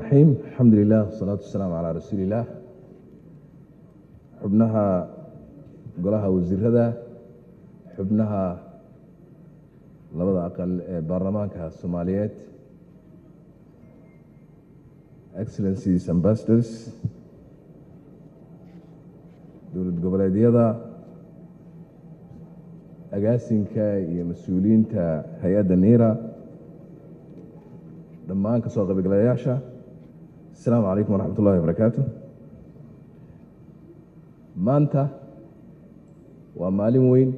raxiim alxamdu lilah wasalaatu wasalaamu calaa rasuuli illaah xubnaha golaha wasiirada xubnaha labada aqal ee baarlamaanka soomaaliyeed excellencies ambassadors dowlad goboleedyada agaasinka iyo mas-uuliyiinta hay-adda niira dhammaan ka soo qaybgalayaasha asalaamu calaykum waraxmat ullahi wabarakaatu maanta waa maalin weyn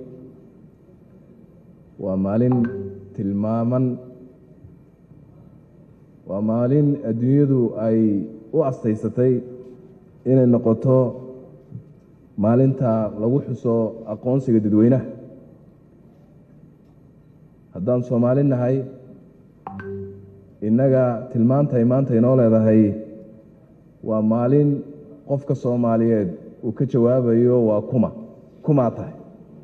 waa maalin tilmaaman waa maalin adduunyadu ay u astaysatay inay noqoto maalinta lagu xuso aqoonsiga dadweynaha haddaan soomaali nahay innaga tilmaantay maanta inoo leedahay waa maalin qofka soomaaliyeed uu ka jawaabayo waa kuma kumaa tahay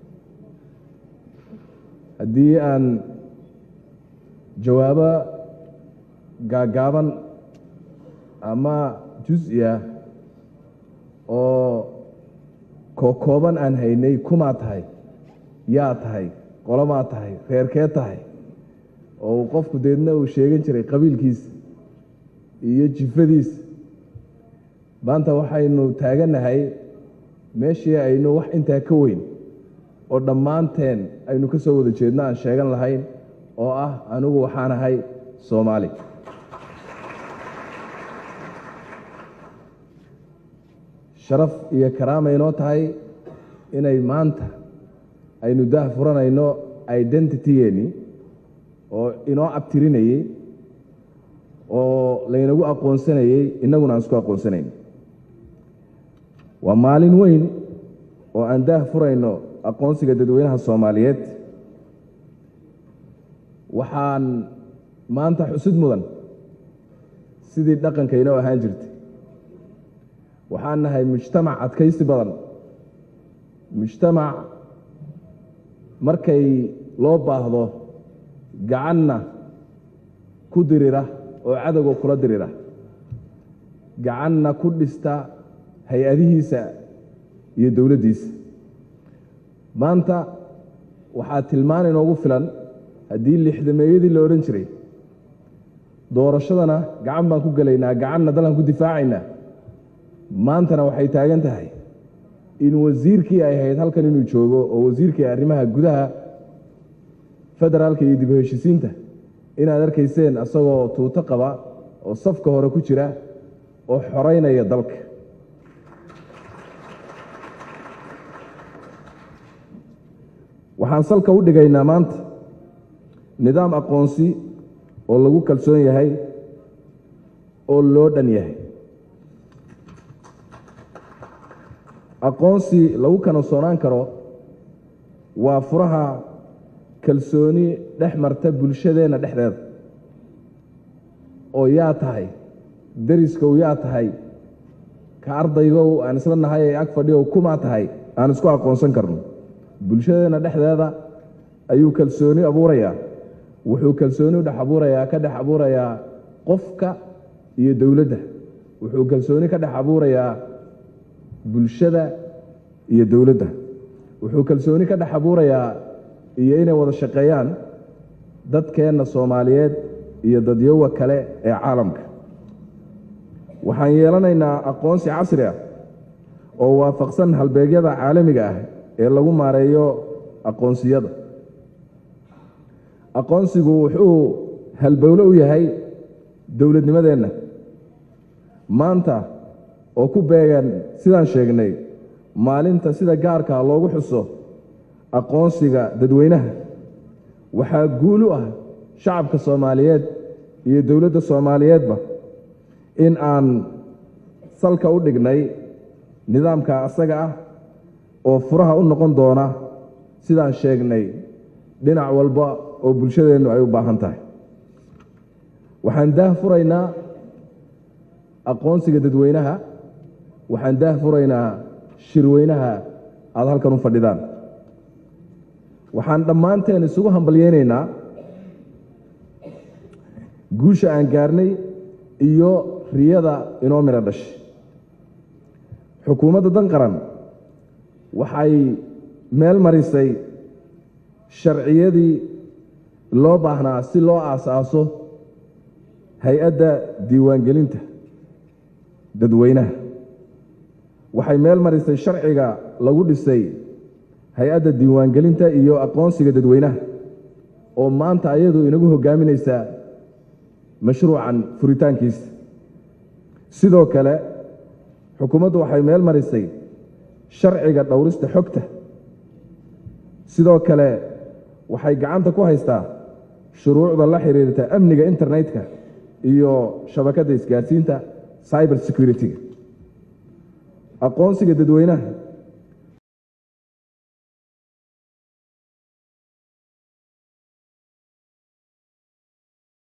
haddii aan jawaabo gaagaaban ama jus-i ah oo kookooban aan haynay kumaa tahay yaa tahay qolomaa tahay reerkee tahay oo uu qofku deedna uu sheegan jiray qabiilkiisa iyo jifadiisa maanta waxaynu taagannahay meeshii aynu wax intaa ka weyn oo dhammaanteen aynu ka soo wada jeedno aan sheegan lahayn oo ah anigu waxaan ahay soomaali sharaf iyo karaama inoo tahay inay maanta aynu daah furanayno identitygeeni oo inoo abtirinayey oo laynagu aqoonsanayey innaguna aan isku aqoonsanayn waa maalin weyn oo aan daah furayno aqoonsiga dadweynaha soomaaliyeed waxaan maanta xusid mudan sidii dhaqanka inoo ahaan jirtay waxaan nahay mujtamac adkaysi badan mujtamac markay loo baahdo gacanna ku dirira oo cadowga kula dirira gacanna ku dhista hay-adihiisa iyo dowladdiisa maanta waxaa tilmaan inoogu filan haddii lixdameeyadii la odhan jiray doorashadana gacan baan ku gelaynaa gacanna dalan ku difaacaynaa maantana waxay taagan tahay in wasiirkii ay ahayd halkan inuu joogo oo wasiirkii arrimaha gudaha federaalka iyo dib u heshisiinta inaad arkayseen asagoo tuuto qaba oo safka hore ku jira oo xoreynaya dalka waxaan salka u dhigaynaa maanta nidaam aqoonsi oo lagu kalsoon yahay oo loo dhan yahay aqoonsi lagu kalsoonaan karo waa furaha kalsooni dhex marta bulshadeenna dhexdeeda oo yaa tahay deriskow yaa tahay ka ardaygow aan isla nahay ee ag fadhiyow kumaa tahay aan isku aqoonsan karno bulshadeenna dhexdeeda ayuu kalsooni abuurayaa wuxuu kalsooni u dhex abuurayaa ka dhex abuurayaa qofka iyo dowladda wuxuu kalsooni ka dhex abuurayaa bulshada iyo dowladda wuxuu kalsooni ka dhex abuurayaa iyo inay wada shaqeeyaan dadkeenna soomaaliyeed iyo dadyowa kale ee caalamka waxaan yeelanaynaa aqoonsi casri ah oo waafaqsan halbeegyada caalamiga ah ee lagu maareeyo aqoonsiyada aqoonsigu wuxuu halbowlo u yahay dowladnimadeenna maanta oo ku beegan sidaan sheegnay maalinta sida gaarka loogu xuso aqoonsiga dadweynaha waxaa guul u ah shacabka soomaaliyeed iyo dowladda soomaaliyeedba in aan salka u dhignay nidaamka asaga ah oo furaha u noqon doona sidaan sheegnay dhinac walba oo bulshadeennu ay u baahan tahay waxaan daah furaynaa aqoonsiga dadweynaha waxaan daah furaynaa shirweynaha aada halkan u fadhidaan waxaan dhammaanteen isugu hambalyeynaynaa guusha aan gaarnay iyo riyada inoo midho dhashay xukuumadda dan qaran waxay meel marisay sharciyadii loo baahnaa si loo aasaaso hay-adda diiwaangelinta dadweynaha waxay meel marisay sharciga lagu dhisay hay-adda diiwaangelinta iyo aqoonsiga dadweynaha oo maanta ayadu inagu hogaaminaysa mashruucan furitaankiisa sidoo kale xukuumaddu waxay meel marisay sharciga dhowrista xogta sidoo kale waxay gacanta ku haystaa shuruucda la xiriirta amniga internetka iyo shabakadda isgaadhsiinta cyber security-ga aqoonsiga dadweynaha